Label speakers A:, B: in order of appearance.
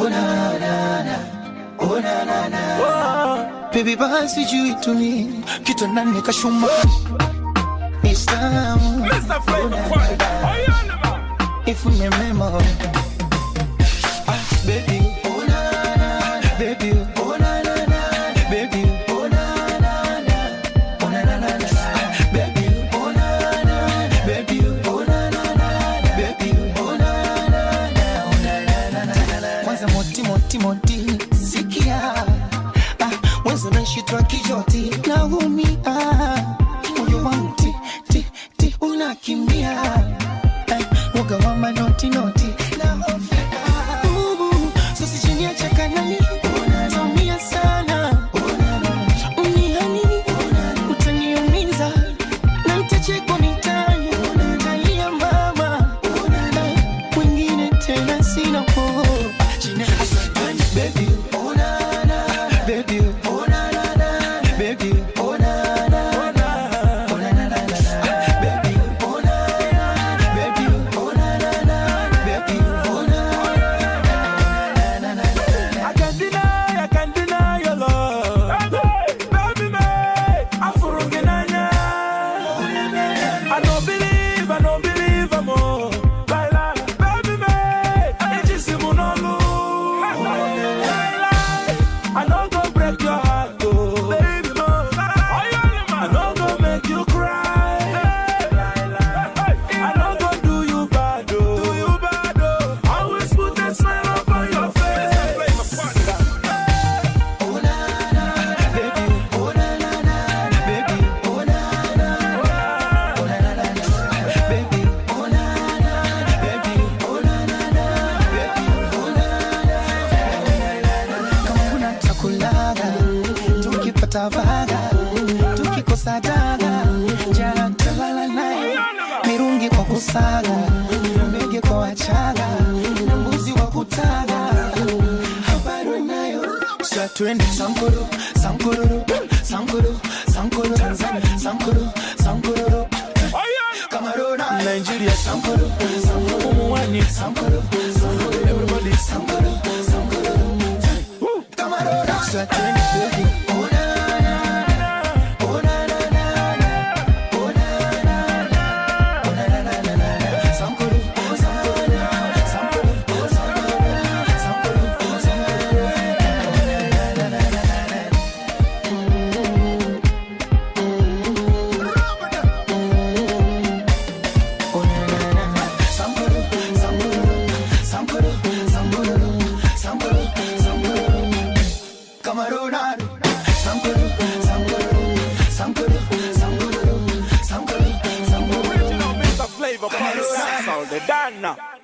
A: Baby basi juu tuni kitu nani kashuma Istamu If me memo Ah baby oh na na baby oh na na na baby oh na na na oh na na na na baby oh na na baby oh na na na baby oh na na na oh na na na na kwanza moti moti moti sikia ah mwanzo nashitwa kijoti naumia moyo wangu ti ti ti unakimbia eh, woga wa manoti noti na hofia Ubu, sasa chini ya chakanani utaumia sana unihani utaniumiza na nitachekwa mitani utalia mama wengine tena sina po Baby, oh na na, baby, oh na na na, baby, oh na na na, oh na na na na, baby, oh na na, baby, oh na na na, baby, oh na na na na na.
B: I can't deny, I can't deny your love. Baby, me, afurunginanya. I don't believe, I don't believe I'm all. Laila, baby, me, ejisimunolu. Laila, I don't go break your heart, oh. Baby, mo, I don't go make you cry. I don't go do you bad, oh. Do you bad, oh. Always put a smile upon your face.
A: Takulaga, tukipata vaga, tukikosa daga, jana talala naye, mirungi kwa kusaga, mbege kwa wachaga, na mbuzi wa kutaga, habari nayo sa twende sankoro, sankororo, sankoro, sankoro, Tanzania, sankoro, sankororo, Cameroon, Nigeria, sankoro, sankoro, Mumwani, sankoro, sankoro, everybody, sankoro, sankoro, Cameroon, sa twende baby, oh na na na, oh na na na na, oh na na na, oh na na na na na, sankoro, oh sankoro, sankoro, oh sankoro, sankoro, oh sankoro, na na na na na.
B: Original Mr. Flavor, Paris, Sound, the Dana.